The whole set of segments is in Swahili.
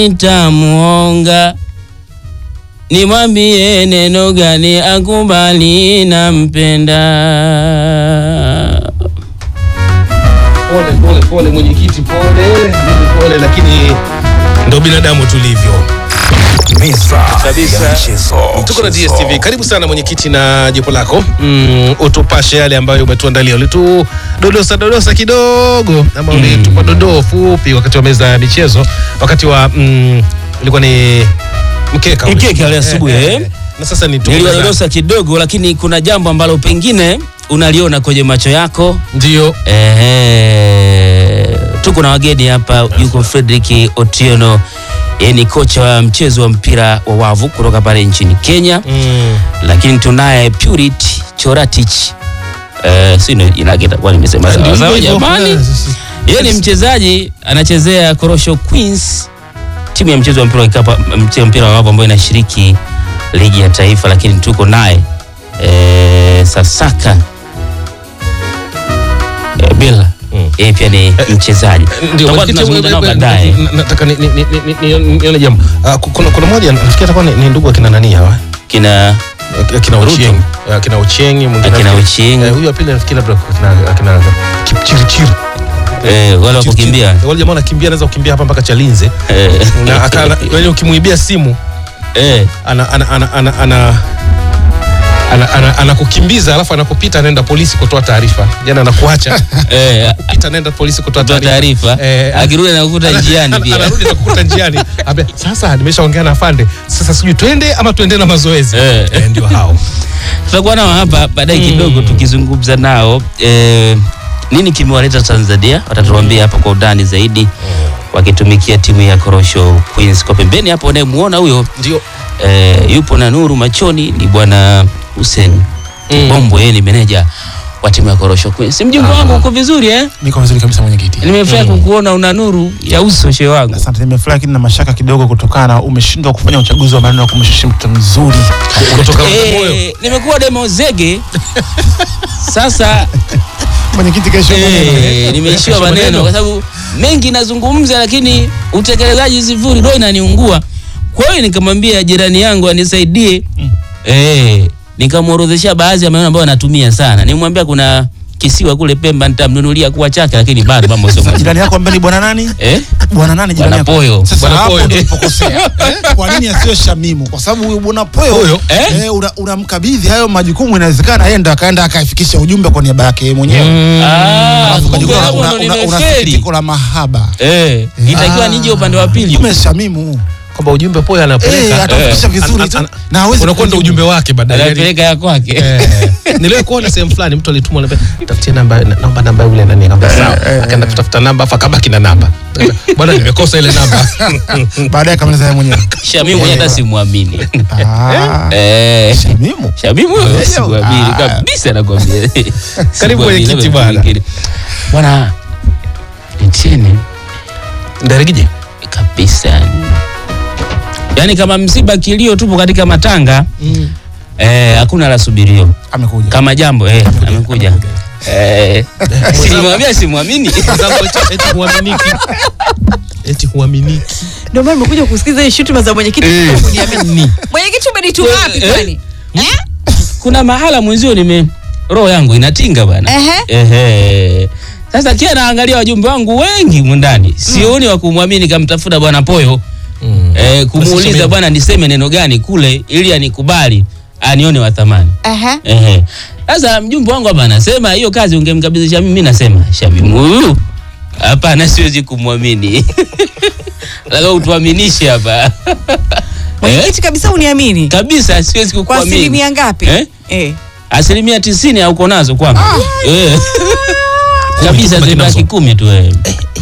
nitamuonga, nimwambie neno gani akubali, nampenda. Pole pole pole mwenyekiti, pole pole, lakini ndo binadamu tulivyo. Meza Kabisa. ya michezo. Tuko na DSTV. Karibu sana mwenyekiti na jopo lako. Mm, utupashe yale ambayo umetuandalia. Ulitudodosa dodosa kidogo ama ulitupa dodoo fupi wakati wa meza ya michezo, wakati wa mm, ilikuwa ni mkeka ule. Mkeka ule asubuhi, Eh, eh. eh. Na sasa ni tuko Niliwadodosa kidogo, lakini kuna jambo ambalo pengine unaliona kwenye macho yako. ndio Ehe, tuko na wageni hapa, yuko Frederick Otieno, yeye ni kocha wa mchezo wa mpira wa wavu kutoka pale nchini Kenya, mm, lakini tunaye Purity Choratich eh, si ndio jina lake itakuwa nimesema ndio sawa sawa hivyo hivyo. jamani. Eh, sisi- Yeye ni mchezaji anachezea Korosho Queens, timu ya mchezo wa mpira wa kikapu, mchezo wa mpira wa wavu ambayo inashiriki ligi ya taifa, lakini tuko naye eh, Sasaka eh, Bila Mm. yeye pia ni mchezaji. Ndio, Tutakuwa mwenyekiti, tunazungumza nao we- we- baadaye. na- nataka ni- ni- ni- ni- ni- nione jambo. Ah, ku- kuna kuna mmoja nafikiri atakuwa ni, ni ndugu akina nani hawa Kina akina Ruto. Ochieng akina Ochieng mwingine Akina nafikiri- Ochieng. eh, huyu wa pili nafikiri labda akina akina Kipchirchir eh, wale wa kukimbia wale jamaa wanakimbia anaweza kukimbia hapa mpaka Chalinze eh, na akana yaani ukimuibia simu eh, ana ana ana ana ana ana- ana- anakukimbiza alafu anakupita anaenda polisi kutoa taarifa jana anakuacha eh, pita anaenda polisi kutoa toa taarifa taarifa Eh, akirudi anakukuta njiani Ana- pia. anarudi na kukuta njiani Ambia, sasa nimeshaongea na afande sasa sijui twende ama tuende na mazoezi Eh. Eh, ndio hao tutakuwa nao hapa baadaye kidogo tukizungumza nao eh, nini kimewaleta Tanzania, watatuambia hapa kwa undani zaidi, wakitumikia timu ya Korosho Queens. Kwa pembeni hapo unayemuona huyo ndio eh, yupo na nuru machoni ni bwana Hussein Mm. Bombo, yeye ni meneja wa timu ya Korosho Queens. Mjumbe wangu uko vizuri eh? Niko vizuri kabisa mwenyekiti. Nimefurahi kukuona una nuru ya uso shehe wangu. Asante, nimefurahi lakini na mashaka kidogo kutokana na umeshindwa kufanya uchaguzi wa maneno ya kumshusha mtu mzuri. kutoka Eh, moyo nimekuwa demo zege sasa Mwenyekiti kesho maneno. Eh, nimeishiwa Kesho maneno maneno. kwa sababu mengi nazungumza, lakini utekelezaji sifuri, roho inaniungua. Kwa hiyo nikamwambia jirani yangu anisaidie eh, nikamworodhesha baadhi ya maneno ambayo anatumia sana. Nimwambia kuna kisiwa kule Pemba nitamnunulia kuwa chake, lakini bado mambo sio mazuri. Jirani yako ambaye ni bwana nani? eh, Bwana nani jirani Bwana yako? Poyo. Sasa Bwana hapo Poyo. ndio ulipokosea. Eh, Kwa nini asiyo Shamimu? Kwa sababu huyu bwana Poyo Poyo, eh? eh, una- unamkabidhi hayo majukumu, inawezekana yeye ndo akaenda akaifikisha ujumbe kwa niaba yake yeye mwenyewe. Ah, Alafu kumbe ukajikuta hapo una- ndo una- una nimefeli. sikitiko la mahaba. Eh, itakiwa Ah. nije upande wa pili. Kumbe Shamimu. kwamba ujumbe poa Eh, anapeleka atafikisha eh, vizuri an- tu. an- Na hawezi unakuwa ndo kujibu. ujumbe wake baadaye Anapeleka ya kwake. Eh, niliwahi kuona sehemu fulani mtu alitumwa anambia, tafutie namba naomba namba yule nani akamwambia sawa akaenda kutafuta namba afu akabaki na namba bwana nimekosa ile namba Baadaye akamaliza yeye mwenyewe. Shamimu mwenyewe hata simwamini. Ah, Eh. Shamimu. Shamimu huyo Eh, simwamini ah. kabisa nakwambia. Simwamini, mwenyekiti labda bwana. mwingine. Bwana Etienne ndarigije kabisa yani. Yaani kama msiba kilio tupo katika matanga eh, hakuna la subirio Amekuja. kama jambo eh, amekuja eh, silimwambia simwamini Sababu eti- eti huaminiki eti huaminiki Ndio maana nimekuja kusikiza hii shutuma za mwenyekiti Eh. kwa kuniamini. Mwenyekiti umenituma wapi Eh. kwani? Eh? kuna mahala mwenzio nime roho yangu inatinga bwana Ehe. Ehe. Sasa kia naangalia wajumbe wangu wengi mundani sioni wa kumwamini kamtafuta bwana Poyo eh, kumuuliza Sasa bwana niseme neno gani kule ili anikubali anione wa thamani. Aha. Ehe. Sasa mjumbe wangu hapa anasema hiyo kazi ungemkabidhi Shamimu, mimi nasema Shamimu huyu hapana, siwezi kumwamini. Lazima utuaminishe hapa. eh? Mwenyekiti kabisa uniamini. Kabisa siwezi Kwa kukuamini. asilimia ngapi? Eh? Eh. Asilimia tisini hauko nazo kwangu. Eh. Kabisa Kumi tu zibaki nazo. kumi tu eh.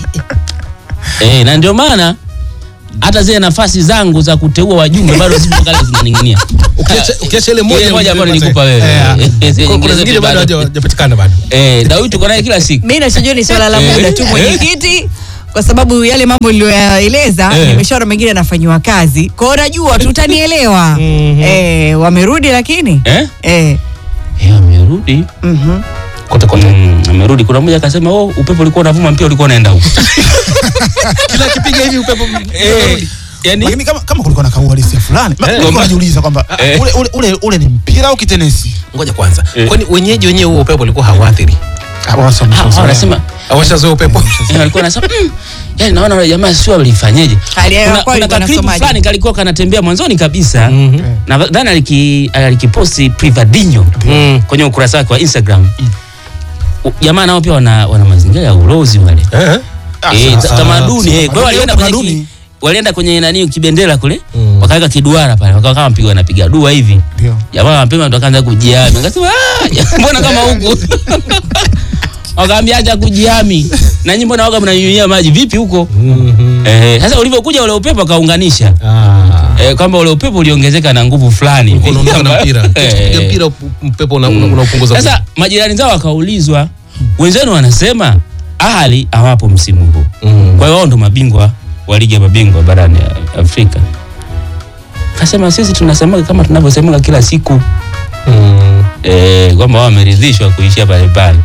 Eh, na ndio maana hata zile nafasi zangu za kuteua wajumbe bado zipo kale zinaning'inia. Ukiacha- ukiacha ile moja Ile moja ambayo uliyopata- nilikupa wewe. Eh, Eh, zile kuna nyingine zingine zote bado bado. haja- hajapatikana bado Eh, Daudi tuko naye kila siku. Mimi nachojua ni swala la Eh. muda tu Eh. mwenyekiti. Kwa sababu yale mambo niliyoyaeleza Eh. nimeshaona mengine yanafanyiwa kazi. Kwa hiyo najua tutanielewa. Eh, wamerudi lakini? Eh? Eh. Eh, amerudi. Mhm. kote kote Mm, amerudi. Kuna mmoja akasema, "Oh, upepo ulikuwa unavuma mpia ulikuwa unaenda huko." kila akipiga hivi upepo Eh, yani lakini kama, kama kulikuwa na kauhalisia fulani Ma- Eh, nilikuwa kwamba- najiuliza kwamba Eh. ule, ule, ule, ule ni mpira au kitenesi ngoja kwanza Eh. kwani wenyeji wenyewe huo upepo ulikuwa hauathiri Hapo sasa Ah, wameshazoea. wanasema awashazoea upepo Eh, walikuwa wanasema mm, yani naona wale jamaa sio walifanyeje. Hali ya hewa Kuna, kwao kuna ilikuwa kaklipu inasomaje? fulani kalikuwa kanatembea mwanzoni kabisa Mhm. na dhani aliki alikiposti Privadinho Mm. kwenye ukurasa wake wa Instagram. U- Jamaa nao pia wana, wana mazingira ya ulozi wale Eh? Ah, eh, sasa- ta- tamaduni eh. Kwa hiyo walienda kwenye tamaduni. ki, walienda kwenye nani kibendera kule Mm. wakaweka kiduara pale wakawa kama mpiga wanapiga dua hivi Ndio. jamaa mapema ndo akaanza kujiami akasema "Ah, mbona kama huku wakaambia acha kujiami na nyinyi mbona waga mnanyunyia maji vipi huko Mhm. eh sasa ulivyokuja ule upepo akaunganisha Ah. eh, kwamba ule upepo uliongezeka na nguvu fulani hivi. unaondoka na mpira Eh. Ukipiga mpira upu- mpepo una- una- unaupunguza Sasa majirani zao wakaulizwa, wenzenu wanasema Ahali hawapo msimu huu, Mm. kwa hiyo wao ndo mabingwa wa ligi ya mabingwa barani ya Afrika. Kasema sisi tunasemaga kama tunavyosemaga kila siku Mm. eh, kwamba wao wameridhishwa kuishia pale pale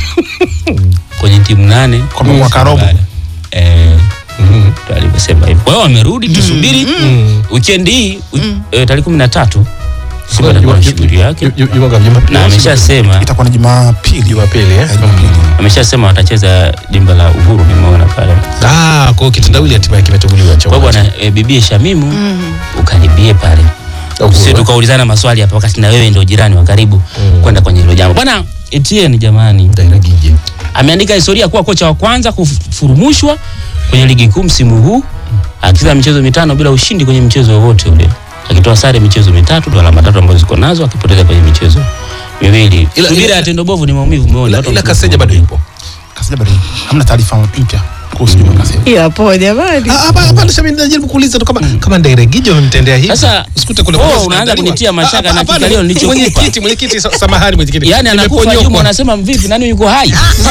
kwenye timu nane Kwamba mwaka robo. eh, Mhm. ndo alivyosema hivyo. Kwa hiyo wamerudi, tusubiri Mm. weekend hii wi- eh, tarehe kumi na tatu Simba Juma- atakuwa na Juma- shughuli yake Ju- Ju- Juma- Jumapili. na ameshasema itakuwa ni Jumapili Jumapili eh? Eh, Jumapili. ameshasema watacheza dimba la Uhuru, nimeona pale. Ah, kwa hiyo kitendawili hatimaye kimetuguliwa cha Kwa hiyo uwanja. bwana e, bibie Shamimu ukaribie pale, Uhuru, sisi eh? tukaulizana maswali hapa, wakati na wewe ndio jirani wa karibu Mm. kwenda kwenye hilo jambo. Bwana Etienne jamani, Daira Gije. ameandika historia kuwa kocha wa kwanza kufurumushwa kwenye ligi kuu msimu huu akicheza michezo mitano bila ushindi kwenye mchezo wowote ule, akitoa sare michezo mitatu tu, alama tatu ambazo ziko nazo, akipoteza kwenye michezo miwili. Ila- Subira ila- ya tendo bovu ni maumivu moyoni. Ila- Watu ila wamekuwa Kaseja bado yupo. Kasija bado hamna taarifa mpya kuhusu Juma Kaseja. Ila po jamani. Ah, hapa hapa ndio mimi najaribu kuuliza tu kama kama Daira Gije wamemtendea hivi. Sasa, usikute kule oh, kwa unaanza zinaandaliwa. kunitia mashaka Ah, na hapana, kikalio nilichokupa. Mwenyekiti, mwenyekiti, sa- samahani mwenyekiti. Yaani anakufa Nimeponyokwa. Juma, anasema vipi, nani yuko hai?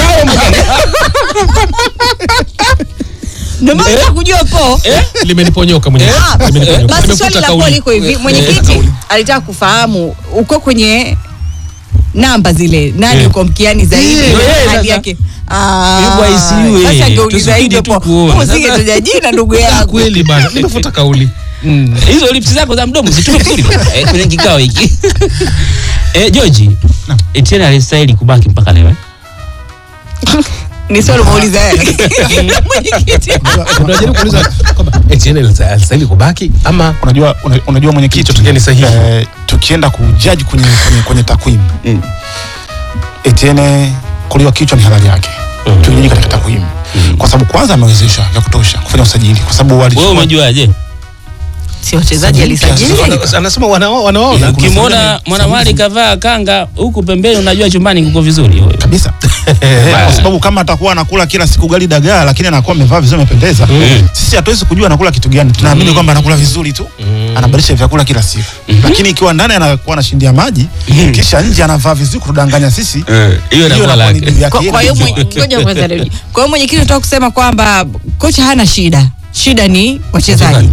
Ndio maana nataka kujua po. Limeniponyoka mwenyekiti. Ah, Limeniponyoka. Basi Nimefuta swali la kauli. po liko hivi, mwenyekiti alitaka kufahamu uko kwenye namba zile nani Eh. uko mkiani zaidi Eh, eh, hali sasa. yake Ah, Yuko ICU, eh. sasa angeuliza Tusubiri hivyo tu po kuona. usingetaja jina ndugu Ah, yangu Kweli bana. Nimefuta kauli. Mm. hizo lips zako za mdomo zitume vizuri bwana, eh, kwenye kikao hiki eh, George Etienne alistahili kubaki mpaka leo eh? ni swali umeuliza wewe mwenyekiti Unajaribu kuuliza kwamba Etienne alistahili kubaki ama Unajua una- unajua mwenyekiti Kilichotokea ni sahihi. eh, tukienda kujaji kwenye kwenye, kwenye takwimu Etienne kuliwa kichwa ni halali yake Mm. tukijaji katika takwimu kwa sababu kwanza amewezesha vya kutosha kufanya usajili kwa sababu wewe walichukua umejuaje si wachezaji alisajili Wana- anasema wanao- wanaona ukimwona mwanamwali kavaa kanga huku pembeni unajua chumbani kuko vizuri wewe. kabisa Eh, kwa sababu kama atakuwa anakula kila siku gali dagaa lakini anakuwa amevaa vizuri amependeza Mm. sisi hatuwezi kujua anakula kitu gani tunaamini kwamba anakula vizuri tu anabadilisha vyakula kila siku lakini ikiwa ndani anakuwa anashindia maji kisha nje anavaa vizuri kutudanganya sisi hiyo hiyo inakuwa inakuwa ni lake juu yake Kwa- yeye kwa hiyo na mwenye- mzee. ngoja kwanza nirudi. kwa hiyo mwenyekiti unataka kusema kwamba kocha hana shida shida ni wachezaji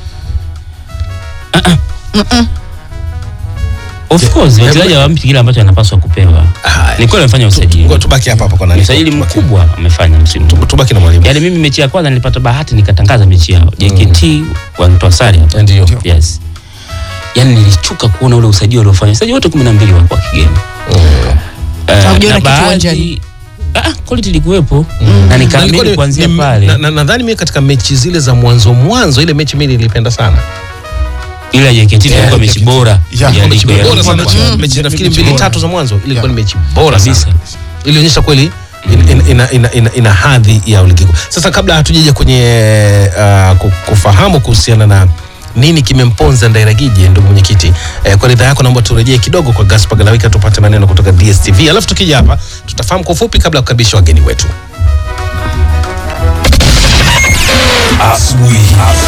of course wachezaji hawampi kile ambacho anapaswa kupewa Haya. ni kweli amefanya usajili Ngoja tubaki hapa hapa kwa nani? usajili Tubaki- mkubwa amefanya msimu huu. Tubaki na mwalimu. yaani mimi mechi ya kwanza nilipata bahati nikatangaza mechi yao JKT wanitoa sare hapa Ndio. yes yaani nilichuka kuona ule usajili waliofanya wachezaji wote kumi na mbili wako wa kigeni Eh, Haujaona na kitu baadhi- uwanjani? Ah, quality ilikuwepo na Nilikuwa nikaamini ni- kuanzia ni- pale na- na- nadhani mimi katika mechi zile za mwanzo mwanzo ile mechi mimi nilipenda sana ile ya JKT ilikuwa mechi bora Ya, ya mechi ligi ya bora sana mabingwa. mechi nafikiri mechi mbili bora. tatu za mwanzo ilikuwa ni Ya. mechi bora kabisa sana ilionyesha kweli ina, ina, ina, ina, ina, ina hadhi ya ligi kuu. Sasa kabla hatujaja kwenye uh, ku- kufahamu kuhusiana na nini kimemponza Ndairagije, ndugu mwenyekiti eh, kwa ridhaa yako naomba turejee kidogo kwa Gaspar Galawika tupate maneno kutoka DSTV, alafu tukija hapa tutafahamu kwa ufupi kabla ya kukaribisha wageni wetu. asubuhi.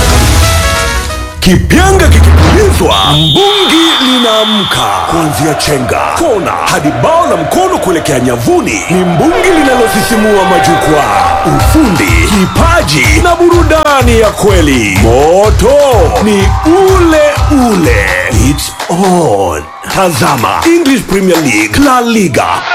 Kipyanga kikipulizwa, mbungi linaamka. Kuanzia chenga, kona hadi bao la mkono kuelekea nyavuni, ni mbungi linalosisimua majukwaa. Ufundi, kipaji na burudani ya kweli. Moto ni ule ule. It's on. Tazama English Premier League, La Liga,